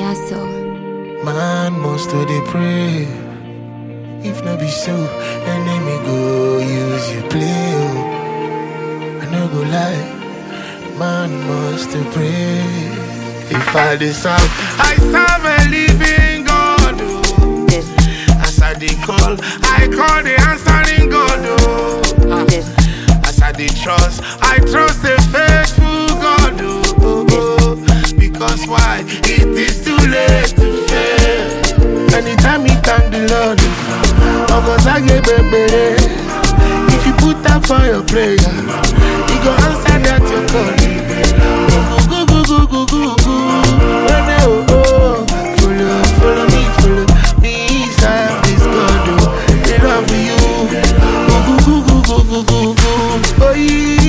Sasso. Man must to dey pray. If no be so, enemy go use you play. Oh. I no go lie, man must to pray. If I dey serve, I serve a living God. Oh. As I dey call, I call the answering God. Oh. Ah. As I dey trust, I trust the faithful God. Oh. Oh, oh. Because why? It is too late to fail. Anytime you thank the Lord, August I get baby. If you put that for your prayer, He go answer that your call. Go go go go go go go. Run it, oh, oh. Follow, follow me, follow me. Serve this God, oh. They love you. Go go go go go go go go. Oh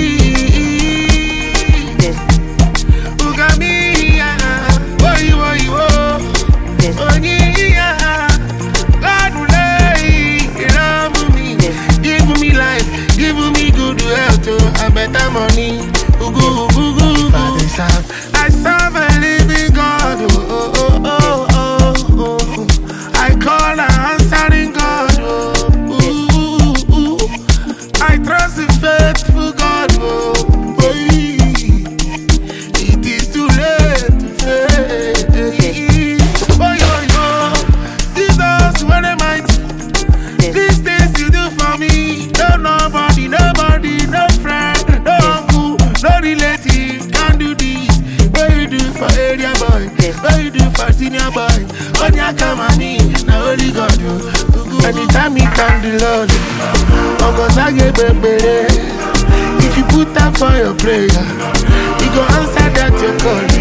yeah. Who got me? Yeah. Oh you, oh you, oh. Oh yeah. God will lay love me, give me life, give me good health, oh, and better money. Ooh, ooh, ooh, ooh, ooh. I serve a living God. Oh, oh, oh, oh, oh, oh. I call an answering God. Oh, ooh, ooh, ooh. I trust the faithful God. Oh, oh, it is too late to fail. Oh, yo, yo. Jesus, what am I? These things you do for me, no nobody, nobody, no friend, no uncle, no relative can do this. What you do for area boy, what you do for senior boy, on your come on me, now only God do. Anytime you thank the Lord, August I get baby. If you put that for your prayer, He go answer that your call.